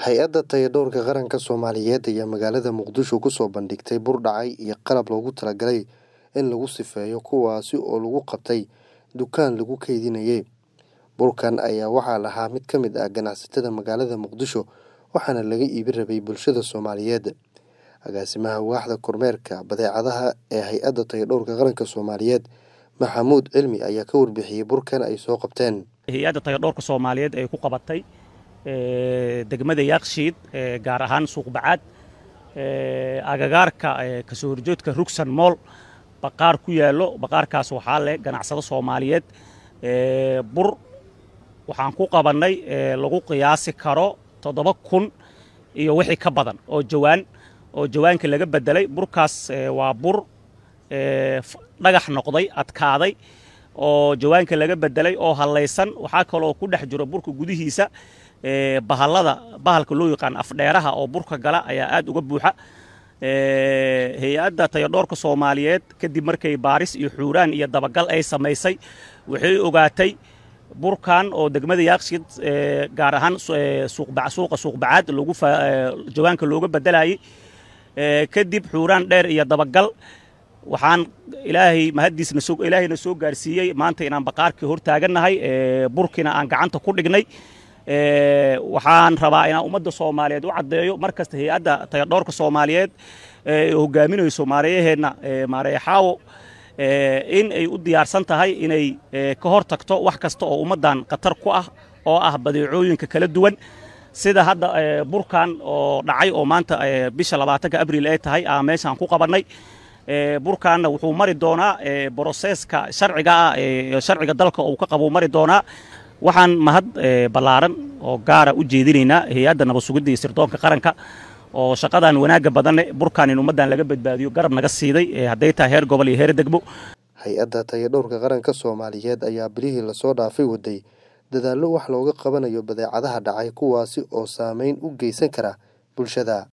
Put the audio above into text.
hay-adda tayadhowrka qaranka soomaaliyeed ayaa magaalada muqdisho kusoo bandhigtay bur dhacay iyo qalab loogu talagalay in lagu sifeeyo kuwaasi oo lagu qabtay dukaan lagu kaydinayay burkan ayaa waxaa lahaa mid ka mid ah ganacsatada magaalada muqdisho waxaana laga iibi rabay bulshada soomaaliyeed agaasimaha waaxda kormeerka badeecadaha ee hay-adda tayadhowrka qaranka soomaaliyeed maxamuud cilmi ayaa ka warbixiyey burkan ay soo qabteen hay-adda tayadhowrka soomaaliyeed ay ku qabatay degmada yaakshiid gaar ahaan suuqbacaad agagaarka kasoo horjeedka rugsan mool baqaar ku yaallo baqaarkaas waxaa leh ganacsado soomaaliyeed bur waxaan ku qabannay lagu qiyaasi karo toddoba kun iyo wixii ka badan oo jawaan oo jawaanka laga bedelay burkaas waa bur dhagax noqday adkaaday oo jawaanka laga bedelay oo hallaysan waxaa kaloo ku dhex jiro burka gudihiisa bahallada bahalka loo yaqaan afdheeraha oo burka gala ayaa aad uga buuxa hay-adda tayadhoorka soomaaliyeed kadib markay baaris iyo xuuraan iyo dabagal ay samaysay waxay ogaatay burkan oo degmada yaakshiid gaar ahaan suuqa suuqbacaad lagu jawaanka looga bedelayay kadib xuuraan dheer iyo dabagal waxaan ilaahay mahaddiisna ilaahayna soo gaarsiiyey maanta inaan baqaarkii hor taagannahay burkina aan gacanta ku dhignay waxaan rabaa inaan ummadda soomaaliyeed u caddeeyo mar kasta hay-adda tayadhoorka soomaaliyeed hogaaminayso maareeyaheenna maareeye xaawo in ay u diyaarsan tahay inay ka hor tagto wax kasta oo ummaddan khatar ku ah oo ah badeecooyinka kala duwan sida hadda burkan oo dhacay oo maanta bisha labaatanka abriil ay tahay aa meeshaan ku qabannay burkaanna wuxuu mari doonaa broseeska sharciga ah sharciga dalka uu ka qabo mari doonaa waxaan mahad ballaaran oo gaara u jeedinaynaa hay-adda nabad sugidda iyo sirdoonka qaranka oo shaqadan wanaagga badanne burkan in ummaddan laga badbaadiyo garab naga siiday hadday tahay heer gobol iyo heer degmo hay-adda tayadhowrka qaranka soomaaliyeed ayaa bilihii lasoo dhaafay waday dadaallo wax looga qabanayo badeecadaha dhacay kuwaasi oo saameyn u geysan kara bulshada